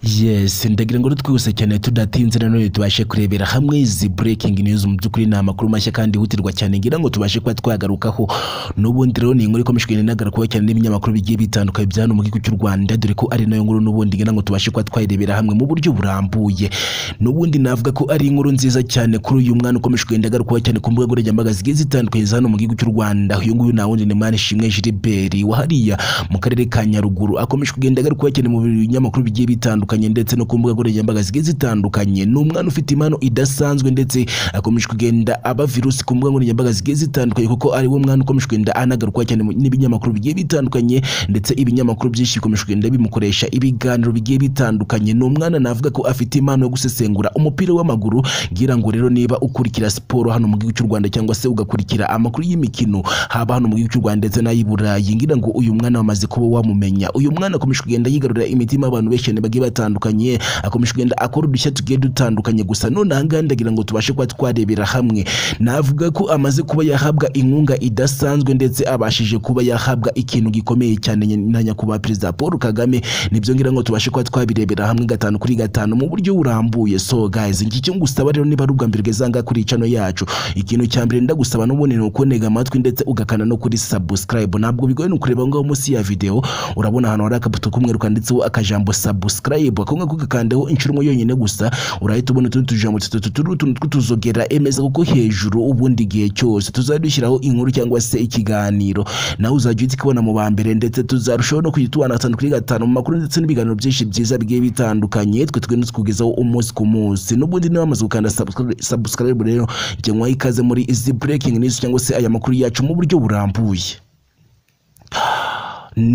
yes ndagira ngo twihuse cyane tudatinze nanone tubashe kurebera hamwe izi breaking news mu by'ukuri ni amakuru mashya kandi yihutirwa cyane ngira ngo tubashe kuba twagarukaho n'ubundi rero ni inkuru ikomeje kugenda inagarukwaho cyane n'ibinyamakuru bigiye bitandukanye bya hano mu gihugu cy'u Rwanda dore ko ari nayo nkuru n'ubundi ngira ngo tubashe kuba twayirebera hamwe mu buryo burambuye n'ubundi navuga ko ari inkuru nziza cyane kuri uyu mwana ukomeje kugenda agarukwaho cyane ku mbuga nkoranyambaga zigiye zitandukanye za hano mu gihugu cy'u Rwanda uyu nguyu nta wundi ni Manishimwe Gilbert wahariya mu karere ka Nyaruguru akomeje kugenda agarukwaho cyane mu binyamakuru bigiye bitandukanye ndetse no ku mbuga nkoranyambaga zigiye zitandukanye ni umwana ufite impano idasanzwe ndetse akomeje kugenda aba virusi ku mbuga nkoranyambaga zigiye zitandukanye kuko ari wo mwana ukomeje kugenda anagarukwa cyane mu- n'ibinyamakuru bigiye bitandukanye ndetse ibinyamakuru byinshi bikomeje kugenda bimukoresha ibiganiro bigiye bitandukanye ni umwana navuga ko afite impano yo gusesengura umupira w'amaguru ngira ngo rero niba ukurikira siporo hano mu gihugu cy'u Rwanda cyangwa se ugakurikira amakuru y'imikino haba hano mu gihugu cy'u Rwanda ndetse n'ay'i Burayi ngira ngo uyu mwana wamaze kuba wamumenya uyu mwana akomeje kugenda yigarurira imitima y'abantu benshi cyane bagiye batandukanye akomeje kugenda akora udushya tugiye dutandukanye gusa none aha ngaha ndagira ngo tubashe kuba twarebera hamwe navuga ko amaze kuba yahabwa inkunga idasanzwe ndetse abashije kuba yahabwa ikintu gikomeye cyane na nyakubahwa perezida Paul Kagame nibyo ngira ngo tubashe kuba twabirebera hamwe gatanu kuri gatanu mu buryo burambuye so guys iki cyo ngusaba rero niba ari ubwa mbere bwezanga kuri chano yacu ikintu cya mbere ndagusaba n'ubundi ni ukunega amatwi ndetse ugakana no kuri subscribe ntabwo bigoye ni ukureba aho ngaho munsi ya video urabona ahantu hari akabuto k'umweru kanditseho akajambo subscribe ako ngako ugakandaho inshuro imwe yonyine gusa urahita ubona utundi tujambo dutatu turi utuntu tw'utuzogera emeza kuko hejuru ubundi igihe cyose tuzadushyiraho inkuru cyangwa se ikiganiro nawe uzajya uhita ukibona mu ba mbere ndetse tuzarushaho no kujya tubana gatanu kuri gatanu mu makuru ndetse n'ibiganiro byinshi byiza bigiye bitandukanye twe tugenda tukugezaho umunsi ku munsi n'ubundi niba wamaze gukanda subscribe- subscribe rero jya mwuha ikaze muri izi breaking news cyangwa se aya makuru yacu mu buryo burambuye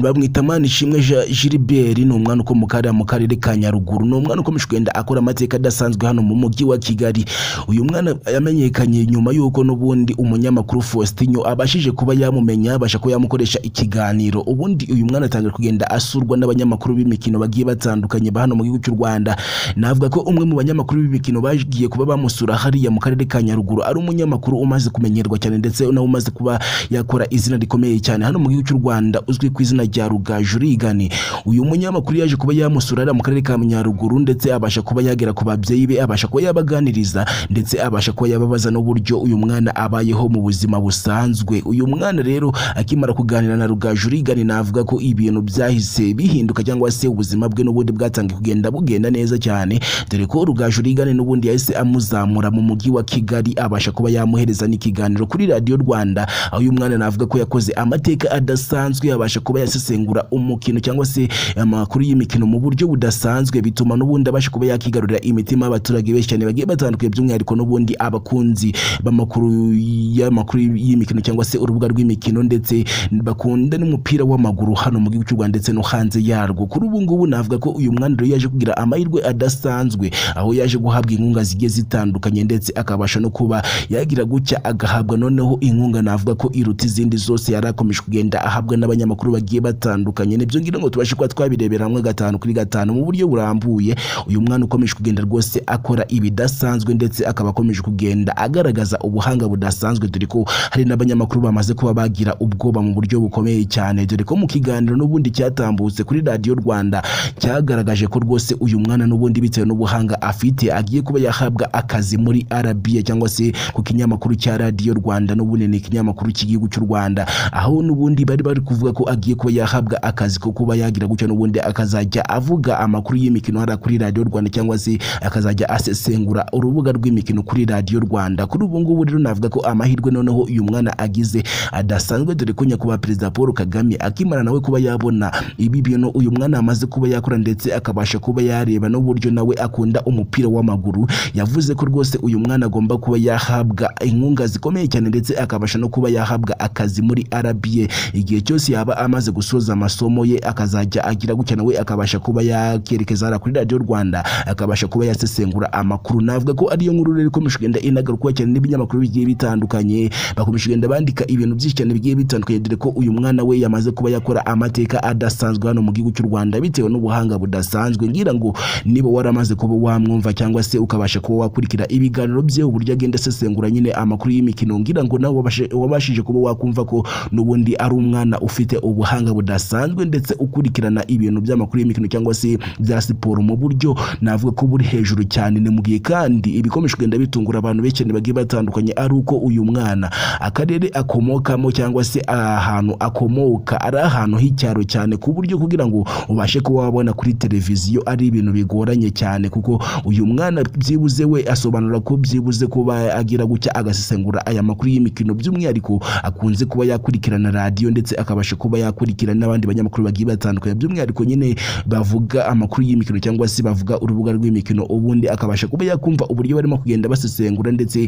bamwita Manishimwe Ja- Gilbert ni umwana ukomoka hariya mu karere ka Nyaruguru ni umwana ukomeje kugenda akora amateka adasanzwe hano mu mujyi wa Kigali uyu mwana yamenyekanye nyuma y'uko n'ubundi umunyamakuru Faustinho abashije kuba yamumenya abasha kuba yamukoresha ikiganiro ubundi uyu mwana atangira kugenda asurwa n'abanyamakuru b'imikino bagiye batandukanye ba hano mu gihugu cy'u Rwanda navuga ko umwe mu banyamakuru b'imikino bagiye kuba bamusura hariya mu karere ka Nyaruguru ari umunyamakuru umaze kumenyerwa cyane ndetse nawe umaze kuba yakora izina rikomeye cyane hano mu gihugu cy'u Rwanda uzwi ku izina rya Rugaju Rigani uyu munyamakuru yaje kuba yamusura hariya mu karere ka Nyaruguru ndetse abasha kuba yagera ku babyeyi be abasha kuba yabaganiriza ndetse abasha kuba yababaza n'uburyo uyu mwana abayeho mu buzima busanzwe uyu mwana rero akimara kuganira na Rugaju Rigani navuga ko ibintu byahise bihinduka cyangwa se ubuzima bwe n'ubundi bwatangiye kugenda bugenda neza cyane dore ko Rugaju Rigani n'ubundi yahise amuzamura mu mujyi wa Kigali abasha kuba yamuhereza n'ikiganiro kuri Radio Rwanda aho uyu mwana navuga ko yakoze amateka adasanzwe abasha kuba yasesengura umukino cyangwa se amakuru y'imikino mu buryo budasanzwe bituma n'ubundi abasha kuba yakigarurira imitima y'abaturage benshi cyane bagiye batandukanye by'umwihariko n'ubundi abakunzi b'amakuru y'amakuru y'imikino cyangwa se urubuga rw'imikino ndetse bakunda n'umupira w'amaguru hano mu gihugu cy'u Rwanda ndetse no hanze yarwo kuri ubu ngubu navuga ko uyu mwana rero yaje kugira amahirwe adasanzwe aho yaje guhabwa inkunga zigiye zitandukanye ndetse akabasha no kuba yagira gutya agahabwa noneho inkunga navuga ko iruta izindi zose yari akomeje kugenda ahabwa n'abanyamakuru bagiye batandukanye nibyo ngira ngo tubashe kuba twabirebera hamwe gatanu kuri gatanu mu buryo burambuye uyu mwana ukomeje kugenda rwose akora ibidasanzwe ndetse akaba akomeje kugenda agaragaza ubuhanga budasanzwe dore ko hari n'abanyamakuru bamaze kuba bagira ubwoba mu buryo bukomeye cyane dore ko mu kiganiro n'ubundi cyatambutse kuri radiyo rwanda cyagaragaje ko rwose uyu mwana n'ubundi bitewe n'ubuhanga afite agiye kuba yahabwa akazi muri RBA cyangwa se ku kinyamakuru cya radiyo rwanda n'ubundi ni ikinyamakuru cy'igihugu cy'u rwanda aho n'ubundi bari bari kuvuga ko agiye kuba yahabwa akazi ko kuba yagira gutyo n'ubundi akazajya avuga amakuru y'imikino hariya kuri radiyo rwanda cyangwa se akazajya asesengura urubuga rw'imikino kuri radiyo rwanda kuri ubu ngubu rero navuga ko amahirwe noneho uyu mwana agize adasanzwe dore ko nyakubahwa perezida paul kagame akimara nawe kuba yabona ibi bintu uyu mwana amaze kuba yakora ndetse akabasha kuba yareba n'uburyo nawe akunda umupira w'amaguru yavuze ko rwose uyu mwana agomba kuba yahabwa inkunga zikomeye cyane ndetse akabasha no kuba yahabwa akazi muri RBA igihe cyose yaba amaze gusoza amasomo ye akazajya agira gutya nawe akabasha kuba yakerekeza hariya kuri radiyo rwanda akabasha kuba yasesengura amakuru navuga ko ariyo nkuru rero ikomeje kugenda inagarukwa cyane n'ibinyamakuru bigiye bitandukanye bakomeje kugenda bandika ibintu byinshi cyane bigiye bitandukanye dore ko uyu mwana we yamaze kuba yakora amateka adasanzwe hano mu gihugu cy'u Rwanda bitewe n'ubuhanga budasanzwe ngira ngo niba waramaze kuba wamwumva cyangwa se ukabasha kuba wakurikira ibiganiro bye uburyo agenda asesengura nyine amakuru y'imikino ngira ngo nawe wabashe- wabashije kuba wakumva ko n'ubundi ari umwana ufite ubuhanga ubuhanga budasanzwe ndetse ukurikirana ibintu by'amakuru y'imikino cyangwa se bya siporo mu buryo navuga ko buri hejuru cyane ni mu gihe kandi ibikomesho kugenda bitungura abantu benshi bagiye batandukanye ari uko uyu mwana akarere akomokamo cyangwa se ahantu akomoka ari ahantu h'icyaro cyane ku buryo kugira ngo ubashe kuba wabona kuri televiziyo ari ibintu bigoranye cyane kuko uyu mwana byibuze we asobanura ko byibuze kuba agira gutya agasesengura aya makuru y'imikino by'umwihariko akunze kuba yakurikirana radiyo ndetse akabasha kuba yakurikirana n'abandi banyamakuru bagiye batandukanye by'umwihariko nyine bavuga amakuru y'imikino cyangwa se bavuga urubuga rw'imikino ubundi akabasha kuba yakumva uburyo barimo kugenda basesengura ndetse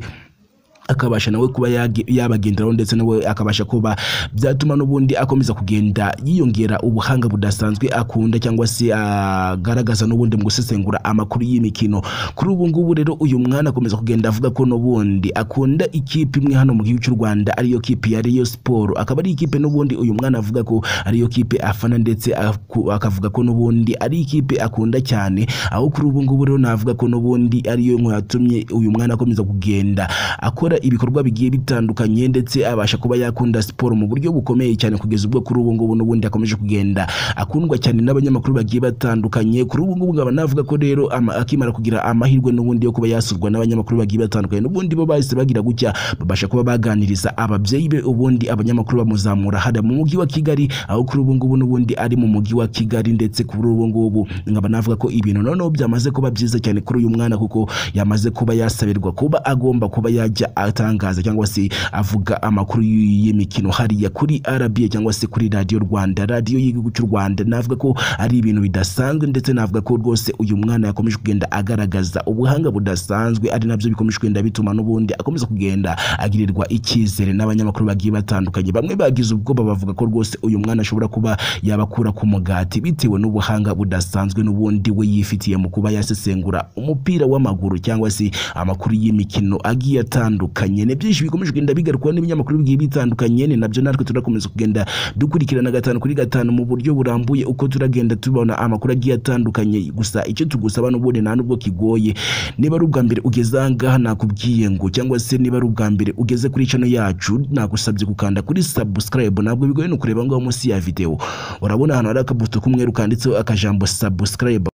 akabasha nawe kuba yage- yabagenderaho ndetse nawe akabasha kuba byatuma n'ubundi akomeza kugenda yiyongera ubuhanga budasanzwe akunda cyangwa se agaragaza n'ubundi mu gusesengura amakuru y'imikino kuri ubu ngubu rero uyu mwana akomeza kugenda avuga ko n'ubundi akunda ikipe imwe hano mu gihugu cy'u Rwanda ariyo kipe ya Rayon Sport akaba ari ikipe n'ubundi uyu mwana avuga ko ariyo kipe afana ndetse aku- akavuga ko n'ubundi ari ikipe akunda cyane aho kuri ubu ngubu rero navuga ko n'ubundi ariyo nkuru yatumye uyu mwana akomeza kugenda akora akora ibikorwa bigiye bitandukanye ndetse abasha kuba yakunda siporo mu buryo bukomeye cyane kugeza ubwo kuri ubu ngubu n'ubundi akomeje kugenda akundwa cyane n'abanyamakuru bagiye batandukanye kuri ubu ngubu nkaba navuga ko rero ama- akimara kugira amahirwe n'ubundi yo kuba yasurwa n'abanyamakuru bagiye batandukanye n'ubundi bo bahise bagira gutya babasha kuba baganiriza ababyeyi be ubundi abanyamakuru bamuzamura hada mu mujyi wa Kigali aho kuri ubu ngubu n'ubundi ari mu mujyi wa Kigali ndetse kuri ubu ngubu nkaba navuga ko ibintu noneho byamaze kuba byiza cyane kuri uyu mwana kuko yamaze kuba yasabirwa kuba agomba kuba yajya atangaza cyangwa se avuga amakuru y'imikino hariya kuri RBA cyangwa se kuri radiyo Rwanda radiyo y'igihugu cy'u Rwanda navuga ko ari ibintu bidasanzwe ndetse navuga ko rwose uyu mwana yakomeje kugenda agaragaza ubuhanga budasanzwe ari nabyo bikomeje kugenda bituma n'ubundi akomeza kugenda agirirwa icyizere n'abanyamakuru bagiye batandukanye bamwe bagize ubwoba bavuga ko rwose uyu mwana ashobora kuba yabakura ku mugati bitewe n'ubuhanga budasanzwe n'ubundi we yifitiye mu kuba yasesengura umupira w'amaguru cyangwa se amakuru y'imikino agiye atandukanye ni byinshi bikomeje kugenda bigarukwa n'ibinyamakuru bigiye bitandukanye ni nabyo natwe turakomeza kugenda dukurikirana gatanu kuri gatanu mu buryo burambuye uko turagenda tubona amakuru agiye atandukanye gusa icyo tugusaba n'ubundi nta nubwo kigoye niba ari ubwa mbere ugeze aha ngaha nakubwiye ngo cyangwa se niba ari ubwa mbere ugeze kuri channel yacu nagusabye gukanda kuri subscribe ntabwo bigoye ni ukureba aho ngaho munsi ya video urabona ahantu hari akabuto k'umweru kanditseho akajambo subscribe